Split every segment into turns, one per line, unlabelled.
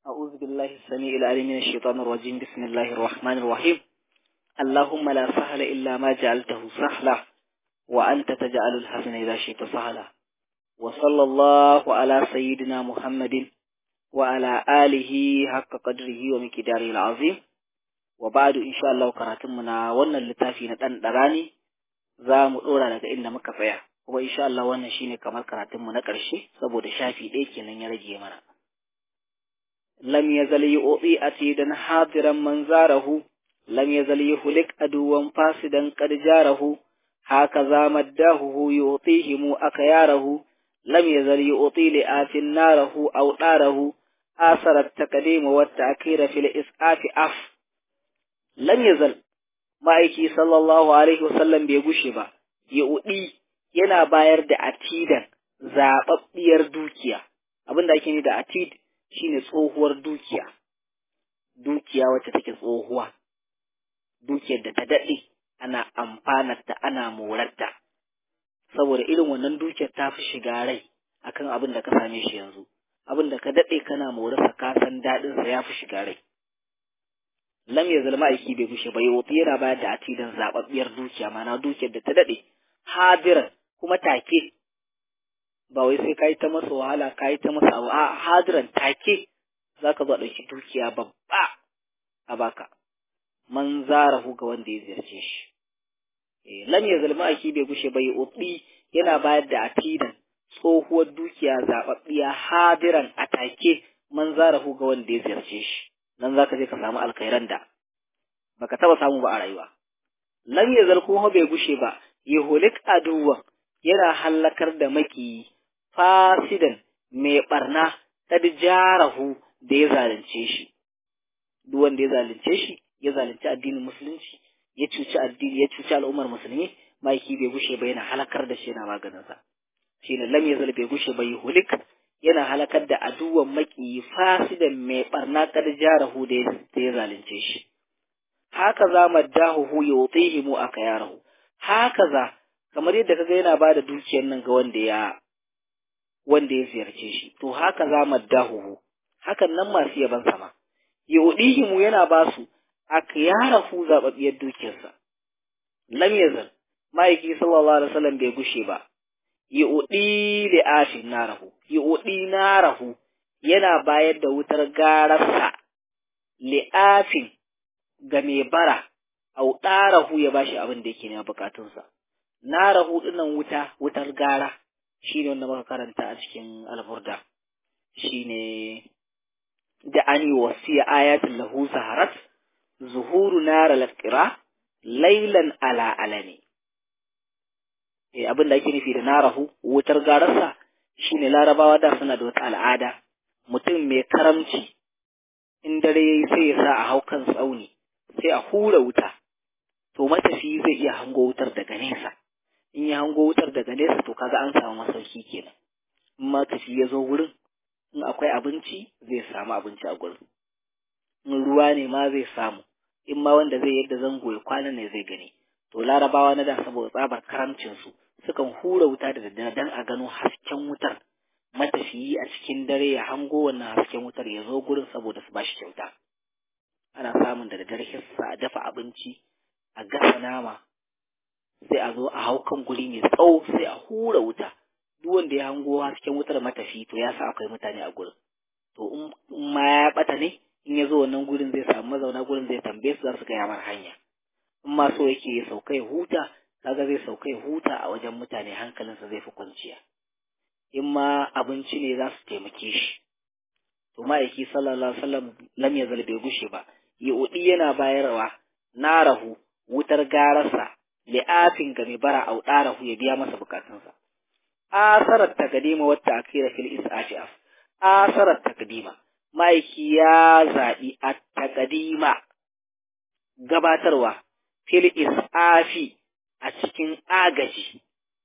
أعوذ بالله السميع العليم من الشيطان الرجيم بسم الله الرحمن الرحيم اللهم لا سهل إلا ما جعلته سهلا وأنت تجعل الحسن إذا شئت سهلا وصلى الله على سيدنا محمد وعلى آله حق قدره ومقداره العظيم وبعد إن شاء الله كراتمنا وانا اللتافي ندان دراني za mu ɗora daga inda muka tsaya kuma insha Allah wannan shine kamar karatunmu na ƙarshe saboda shafi ɗaya kenan ya rage mana lam yazal yu'ti atidan hadiran man zarahu lam yazal yuhlik aduwan fasidan qad jarahu hakaza maddahu yu'tihim akayarahu lam yazal yu'ti li afin narahu aw darahu asara at-taqdim wa at-ta'khir fil is'afi af lam yazal ma'aiki sallallahu alaihi wasallam bai gushe ba, Yahudi yana bayar da atidan zaɓaɓɓiyar dukiya, abin da ake ni da atid shine tsohuwar dukiya, dukiya wacce take tsohuwa, dukiyar da ta daɗe ana amfanarta ana morarta, saboda irin wannan dukiyar ta fi shiga rai akan abin da ka same shi yanzu, abin da ka daɗe kana morarsa ka san daɗinsa ya fi shiga rai. lam ya zalma aiki bai gushe ba yau yana bayar da atidan zababbiyar dukiya mana dukiyar da ta dade hadiran kuma take ba wai sai kai ta masa wahala kai ta masa abu a hadiran take zaka zo dauki dukiya babba a baka man zarahu ga wanda ya ziyarce shi eh lam ya zalma aiki bai gushe ba yau yana bayar da atidan tsohuwar dukiya zababbiya hadiran a take man zarahu ga wanda ya ziyarce shi nan zaka je ka samu alkhairan da baka taba samu ba a rayuwa lam yazal kuma bai gushe ba yahulik aduwa yana hallakar da maki fasidan mai barna kad jarahu da ya zalunce shi duk wanda ya zalunce shi ya zalunci addinin musulunci ya cuci addini ya cuci al'ummar musulmi maki bai gushe ba yana halakar da shi yana maganin sa shine lam yazal bai gushe ba yahulik yana halakar da aduwan maki fasidan mai barna kad jarahu da ya zalunce shi haka za maddahu hu yutihi mu aka yarahu haka za kamar yadda kaga yana bada dukiyar nan ga wanda ya wanda ya ziyarce shi to haka za maddahu hu hakan nan masu yaban sama yudihi mu yana ba su aka yarahu zababbiyar dukiyarsa lam yazal ma'aiki sallallahu alaihi wasallam bai gushe ba yuɗi da afin narahu, yuɗi narahu yana bayar da wutar gararsa li'afin ga mai bara, au ɗarahu ya bashi abin da yake nema bukatunsa. Narahu ɗinnan wuta, wutar gara, shi ne wanda muka karanta a cikin alburda, shi ne da an yi wasiya ayatin lahu saharat, zuhuru nara laƙira, lailan ala alani. abin da ake nufi da narahu wutar gararsa shine larabawa da suna da wata al'ada mutum mai karamci in dare yayi sai ya sa a hau kan tsauni sai a hura wuta to matafi zai iya hango wutar daga nesa in ya hango wutar daga nesa to kaga an samu masauki kenan in matafi ya zo wurin in akwai abinci zai samu abinci a gurin in ruwa ne ma zai samu in ma wanda zai yadda zango ya kwana ne zai gani to larabawa na da saboda tsabar karamcinsu sukan hura wuta da daddare don a gano hasken wutar matafiyi a cikin dare ya hango wannan hasken wutar ya zo gurin saboda su bashi kyauta ana samun da daddare hissa a dafa abinci a gasa nama sai a zo a hau kan guri mai tsawo sai a hura wuta duk wanda ya hango hasken wutar matafi to ya sa akwai mutane a gurin to in ma ya bata ne in ya zo wannan gurin zai samu mazauna gurin zai tambaye su za su gaya mar hanya in ma so yake ya sauka ya huta kaga zai sauka ya huta a wajen mutane hankalinsa zai fi kwanciya in ma abinci ne za su taimake shi to ma'aiki sallallahu alaihi wasallam lam ya bai gushe ba yudi yana bayarwa narahu wutar gararsa li'afin ga mai bara au darahu ya biya masa bukatunsa asarar takadima wata akira fil isafi af asarar takadima ma'aiki ya zaɓi a takadima gabatarwa fil isafi a cikin agaji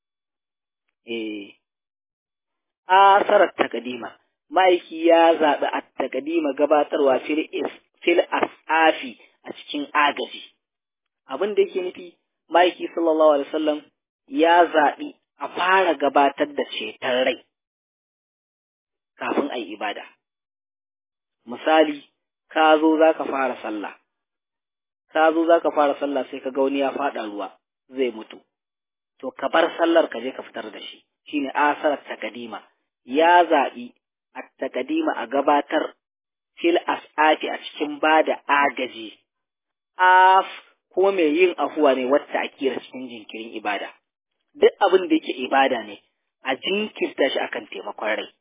eh asarar takadima ma'aiki ya zaɓi a takadima gabatarwa fil is fil asafi a cikin agaji abin da yake nufi ma'aiki sallallahu alaihi wasallam ya zaɓi a fara gabatar da ceton rai kafin a yi ibada misali ka zo za ka fara sallah ka zo za ka fara sallah sai ka ga wani ya faɗa ruwa zai mutu to ka bar sallar ka je ka fitar da shi shine asarar takadima ya zaɓi a takadima a gabatar fil as'ati a cikin bada agaji af kuma mai yin afuwa ne wacce a kira cikin jinkirin ibada duk abin da yake ibada ne a jinkirta shi akan taimakon rai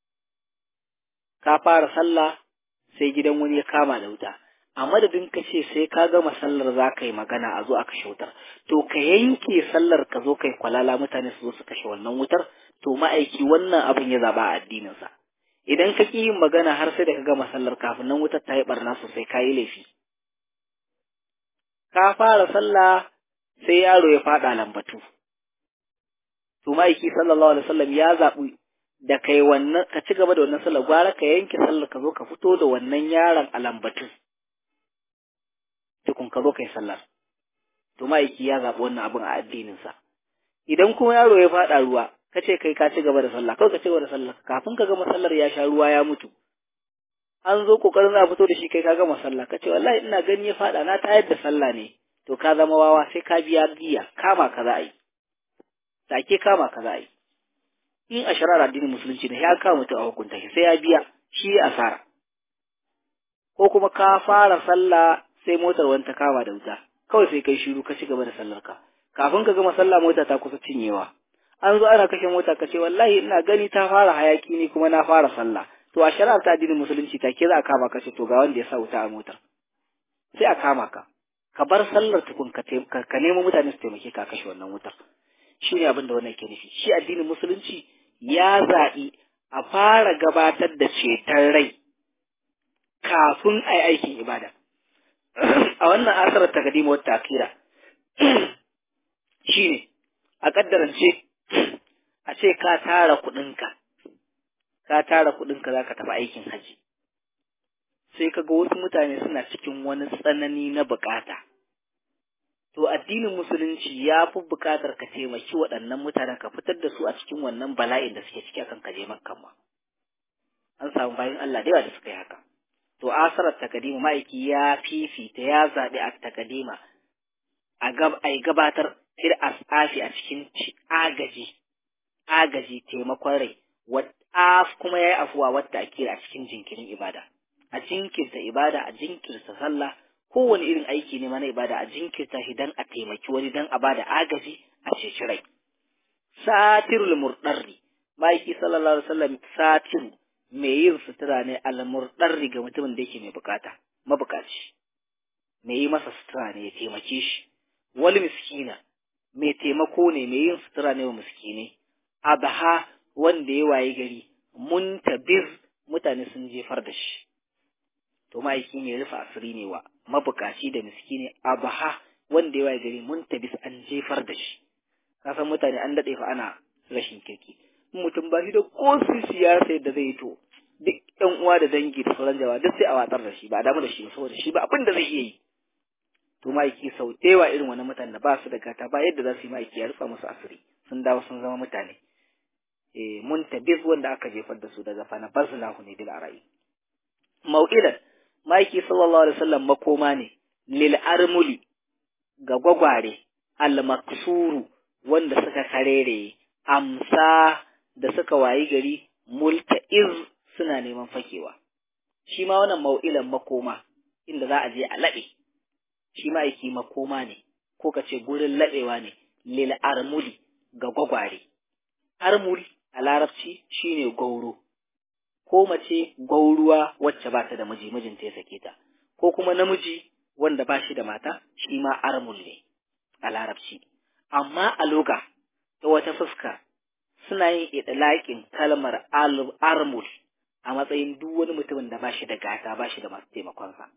ka fara sallah sai gidan wani ya kama da wuta a madadin ka ce sai ka gama sallar za ka yi magana a zo a kashe wutar to ka yanke sallar ka zo kai kwalala mutane su zo su kashe wannan wutar to ma'aiki wannan abin ya zaba a addininsa idan ka ƙi yin magana har sai da ka gama sallar kafin nan wutar ta yi barna sosai ka yi laifi ka fara sallah sai yaro ya faɗa lambatu to ma'aiki sallallahu alaihi wasallam ya zaɓi da kai wannan ka ci gaba da wannan sallar gwara ka yanke sallar ka zo ka fito da wannan yaron a lambatu tukun ka zo kai sallar to ma'aiki ya zaɓi wannan abin a addininsa idan kuma yaro ya faɗa ruwa ka ce kai ka ci gaba da sallah kawai ka ci gaba da sallah kafin ka gama sallar ya sha ruwa ya mutu an zo kokarin za a fito da shi kai ka gama sallah ka ce wallahi ina gani ya faɗa na tayar da sallah ne to ka zama wawa sai ka biya giya kama ka za a yi take kama ka za a yi in a shari'ar addinin musulunci ne ya kama mutum a hukunta shi sai ya biya shi asara ko kuma ka fara sallah sai motar wani ta kama da wuta kawai sai kai shiru ka ci gaba da sallar ka kafin ka gama sallah mota ta kusa cinyewa an zo ana kashe mota ka ce wallahi ina gani ta fara hayaki ne kuma na fara sallah to a shari'ar ta addinin musulunci take za a kama ka ce to ga wanda ya sa wuta a motar sai a kama ka ka bar sallar tukun ka ka nemo mutane su taimake ka kashe wannan wutar shi ne abin da wannan ke nufi shi addinin musulunci ya zaɓi a fara gabatar da ceton rai kafin a yi aikin ibada a wannan asarar takadima wata akira shi ne a ƙaddarance a ce ka tara kuɗinka ka tara kuɗinka za ka tafi aikin haji sai ka ga wasu mutane suna cikin wani tsanani na bukata to addinin musulunci ya fi bukatar ka taimaki waɗannan mutanen ka fitar da su a cikin wannan bala'in da suke ciki akan kaje makkan ma an samu bayan Allah da yawa da suka yi haka to asarar takadima ma'aiki ya fifita ya zaɓi a takadima a gabatar fir asafi a cikin agaji agaji taimakon rai af kuma ya yi afuwa wadda ake a cikin jinkirin ibada a jinkirta ibada a jinkirta sallah kowane irin aiki ne mana ibada a jinkirta shi dan a taimaki wani dan a bada agaji a ceci rai satirul murdarri ma'aiki sallallahu alaihi wasallam satiru mai yin sutura ne al murdarri ga mutumin da yake mai bukata mabukaci mai yi masa sutura ne ya taimake shi wal miskina mai taimako ne mai yin sutura ne wa miskine abaha wanda ya waye gari muntabir mutane sun jefar da shi to ma'aiki ne rufe asiri ne wa mabukaci da miskini abaha wanda ya waye gari muntabis an jefar da shi kasan mutane an daɗe fa ana rashin kirki mutum ba shi da ko siyasa yadda zai to duk ƴan uwa da dangi da sauran jama'a duk sai a watsar da shi ba a damu da shi ba saboda shi ba abin da zai iya yi to ma'aiki sau ɗewa irin wani mutane da ba su da gata ba yadda za su yi ma'aiki ya rufa musu asiri sun dawo sun zama mutane eh muntabiz wanda aka jefar da su daga fana bazlahu ne bil ara'i mau'ilan ma'aiki sallallahu alaihi wasallam makoma ne lil armuli ga gwagware al maksuru wanda suka karere amsa da suka wayi gari multa'iz suna neman fakewa shi ma wannan mau'ilan makoma inda za a je a laɓe shi ma aiki makoma ne ko ka ce gurin laɓewa ne lil armuli ga gwagware armul a larabci shine gauro ko mace gauruwa wacce ba ta da miji mijinta ya sake ta ko kuma namiji wanda ba shi da mata shi ma armul ne a larabci amma a loga ta wata fuska suna yin idlaƙin kalmar armul a matsayin duk wani mutumin da ba shi da gata ba shi da masu taimakonsa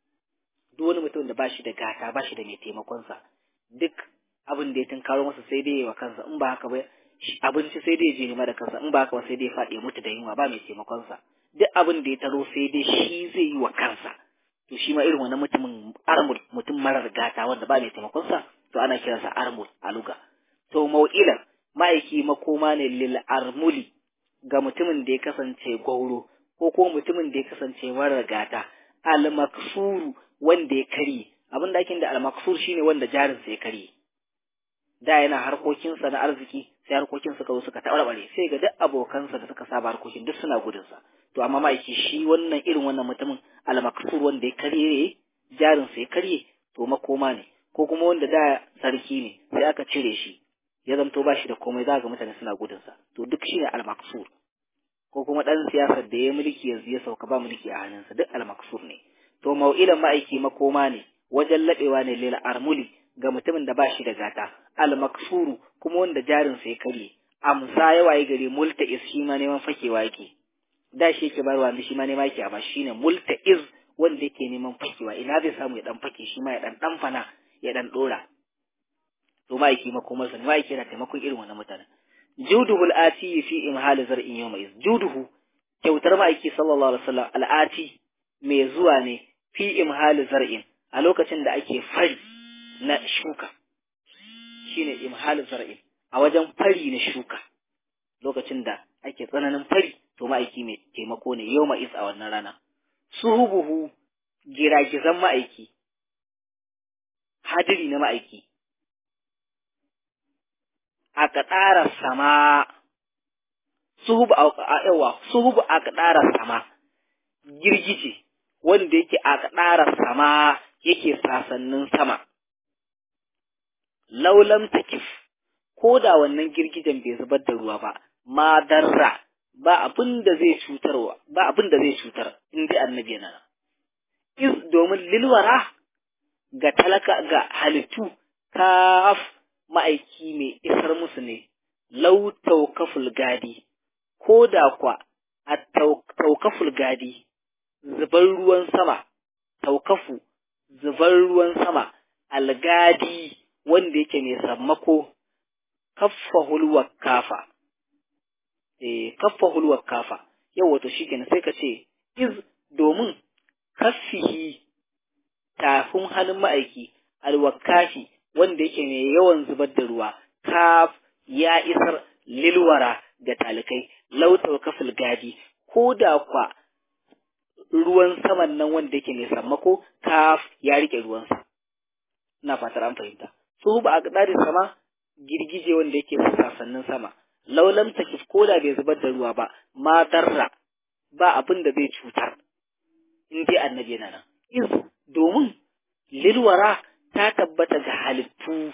duk wani mutumin da ba shi da gata ba shi da mai taimakonsa duk abin da ya tunkaro masa sai dai wa kansa in ba haka ba abinci sai dai je nema da kansa in ba haka ba sai dai faɗi mutu da yunwa ba mai taimakonsa duk abin da ya taro sai dai shi zai yi wa kansa to shi ma irin wani mutumin armul mutum marar gata wanda ba mai taimakonsa to ana kiransa armul a luga to mau'ilan ma'aiki makoma ne lil armuli ga mutumin da ya kasance gwauro ko ko mutumin da ya kasance mara gata al-maksuru wanda ya karye abin da ake da al-maksur shine wanda jarinsa ya karye da yana harkokinsa na arziki sai harkokin suka zo suka tabarbare sai ga duk abokansa da suka saba harkokin duk suna gudunsa to amma ma'aiki shi wannan irin wannan mutumin al-maksur wanda ya karye jarinsa ya karye to makoma ne ko kuma wanda da sarki ne sai aka cire shi ya zanto ba shi da komai za ga mutane suna gudunsa to duk shine al-maksur ko kuma dan siyasar da ya mulki yanzu ya sauka ba mulki a hannunsa duk al-maksur ne to mau'ilan ma'aiki makoma ne wajen laɓewa ne lil armuli ga mutumin da ba shi da gata al-maksuru kuma wanda jarinsa ya karye amsa ya waye gari multa'iz shi ma neman fakewa yake da shi yake barwa da shi ma nema yake amma shine multa'iz wanda yake neman fakewa ina zai samu ya dan fake shi ma ya dan dan fana ya dan dora to ma yake makomar sa ma yake na taimakon irin wannan mutanen juduhu al-ati fi imhal zar'in yawma iz juduhu kyautar ma'aiki sallallahu alaihi wasallam al-ati mai zuwa ne fi imhal zar'in a lokacin da ake fari na shuka shine imhal zar'in a wajen fari na shuka lokacin da ake tsananin fari to ma'aiki mai taimako ne yau ma'is a wannan rana suhubuhu giragizan ma'aiki hadiri na ma'aiki a kaɗara sama suhubu a yawa suhubu a kaɗara sama girgije wanda yake a kaɗara sama yake sasannin sama laulam takif ko da wannan girgijen bai zubar da ruwa ba ma darra ba abin da zai cutarwa ba abin da zai cutar in dai annabi yana is domin lilwara ga talaka ga halittu kaf ma'aiki mai isar musu ne lau taukaful gadi ko da kwa a taukaful gadi zubar ruwan sama taukafu zubar ruwan sama algadi wanda yake mai sammako kaffahul wakafa eh kaffahul wakafa yau wato shikenan sai ka ce iz domin kaffihi tafin hannun ma'aiki alwakafi wanda yake mai yawan zubar da ruwa kaf ya isar lilwara ga talikai lautar kafil gadi ko da kwa ruwan saman nan wanda yake mai sammako kaf ya rike ruwansa ina fatar an fahimta su ba a ƙadarin sama girgije wanda yake sassanin sama laulam takif ko da bai zubar da ruwa ba ma darra ba abin da zai cutar in dai annabi yana nan iz domin lilwara ta tabbata ga halittu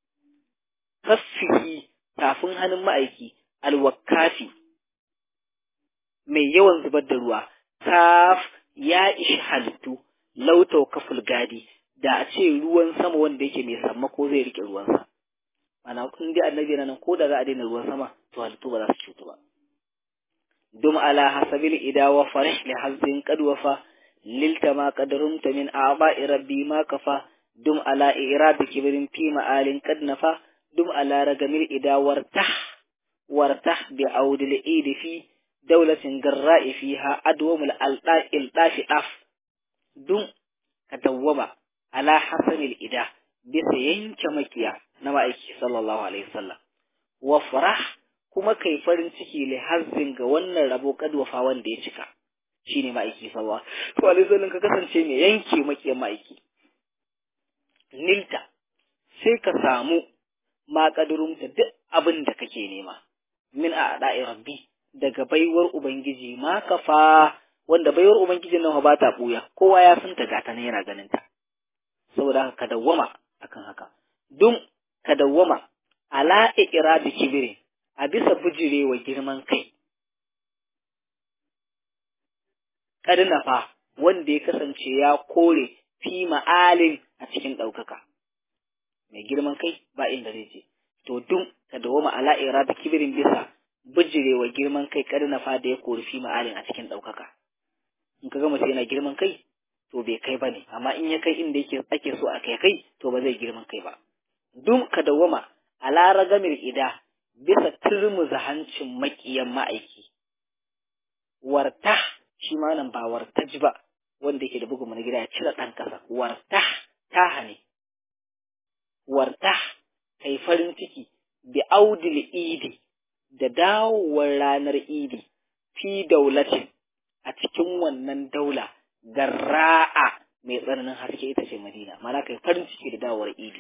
kaffihi tafin hannun ma'aiki alwakafi mai yawan zubar da ruwa kaf ya ishi halittu lautau kaful gadi da a ce ruwan sama wanda yake mai sammako zai rike ruwansa ana kun dai annabi nan ko da za a daina ruwan sama to halittu ba za su cutu ba dum ala hasabil ida wa farih li hazin qad wafa lilta ma qadarumta min a'ba'i rabbi ma kafa dum ala irad kibrin fi ma'alin qad nafa dum ala ragamil ida wartah wartah bi audil idi fi dawlatin garra'i fiha adwamul alda'il dafi daf dum ka dawwama ala hasanil ida bisa yanke makiya na ma'aiki sallallahu alaihi wasallam wa farah kuma kai farin ciki li hazzin ga wannan rabo kadwafa wanda ya cika shine ma'aiki sallallahu alaihi wasallam ka kasance mai yanke makiyan ma'aiki nilta sai ka samu ma kadurumta duk abin da kake nema min a da'i rabbi daga baiwar ubangiji ma kafa wanda baiwar ubangijin nan ba ta buya kowa ya san ta gata ne yana ganin ta saboda haka ka dawwama akan haka dum ka dawwama ala iqrabi kibri a bisa bujirewa girman kai kadina fa wanda ya kasance ya kore fi ma'alin a cikin ɗaukaka mai girman kai ba inda zai je to dum ka dawwama ala iqrabi kibrin bisa bujirewa girman kai kadina fa da ya kore fi ma'alin a cikin ɗaukaka in ka ga mutum yana girman kai to bai kai ba ne amma in ya kai inda yake ake so a kai kai to ba zai girman kai ba dum ka dawwama a laragamir ida bisa turmuza hancin makiyan ma'aiki warta shi ma nan ba wartaj ba wanda yake da bugun na gida ya cire ɗan ƙasa warta taha ne warta kai farin ciki bi audil idi da dawowar ranar idi fi daulatin a cikin wannan daula garra'a mai tsananin haske ita ce Madina mana kai farin ciki da dawowar idi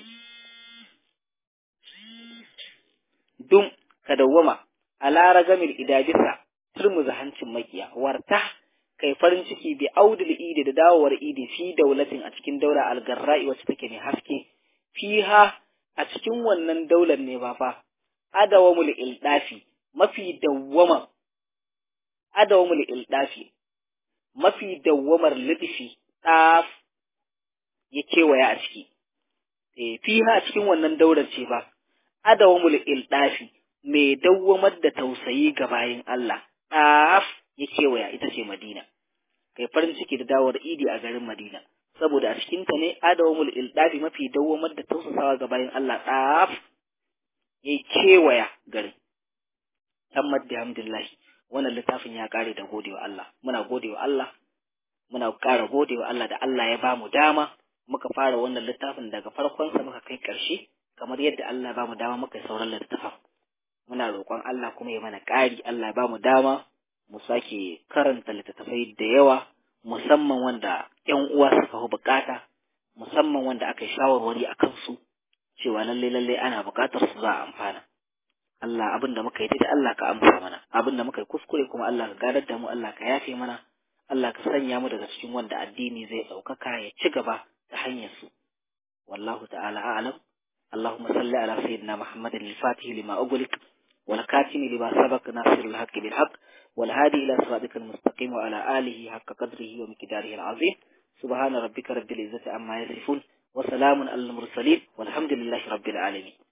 dum ka dawwama ala ragamil idabisa turmuza hancin makiya warta kai farin ciki bi audul idi da dawowar idi fi daulatin a cikin daula algarra'i wacce take mai haske fiha a cikin wannan daular ne ba fa adawamul ildafi mafi dawwama adawamul ildafi mafi dawwamar lidifi ɗaf ya kewaya a ciki e, fiha a cikin wannan daular ce ba adawamul ildafi mai dawwamar da tausayi ga bayin Allah ɗaf ya kewaya ita ce Madina kai farin ciki da dawar idi a garin Madina saboda a cikin ta ne adawamul ildafi mafi dawwamar da tausasawa ga bayin Allah ɗaf ya kewaya garin tammad da hamdillahi wannan littafin ya kare da godewa Allah muna godewa Allah muna ƙara godewa Allah da Allah ya bamu dama muka fara wannan littafin daga farkon sa muka kai ƙarshe kamar yadda Allah ya bamu dama muka sauran littafin muna roƙon Allah kuma ya mana ƙari Allah ya bamu dama mu sake karanta littattafai da yawa musamman wanda ƴan uwa suka fi bukata musamman wanda aka yi shawarwari a kansu cewa lalle lalle ana bukatar su za a amfana Allah abin da muka yi da Allah ka amsa mana abin da muka yi kuskure kuma Allah ka gadar da mu Allah ka yafe mana Allah ka sanya mu daga cikin wanda addini zai ɗaukaka ya ci gaba ta hanyar su wallahu ta'ala a'lam اللهم صل على سيدنا محمد الفاتح لما أغلق والكاتم لما سبق ناصر الحق بالحق والهادي إلى صراطك المستقيم وعلى آله حق قدره ومقداره العظيم سبحان ربك رب العزة عما يصفون وسلام على المرسلين والحمد لله رب العالمين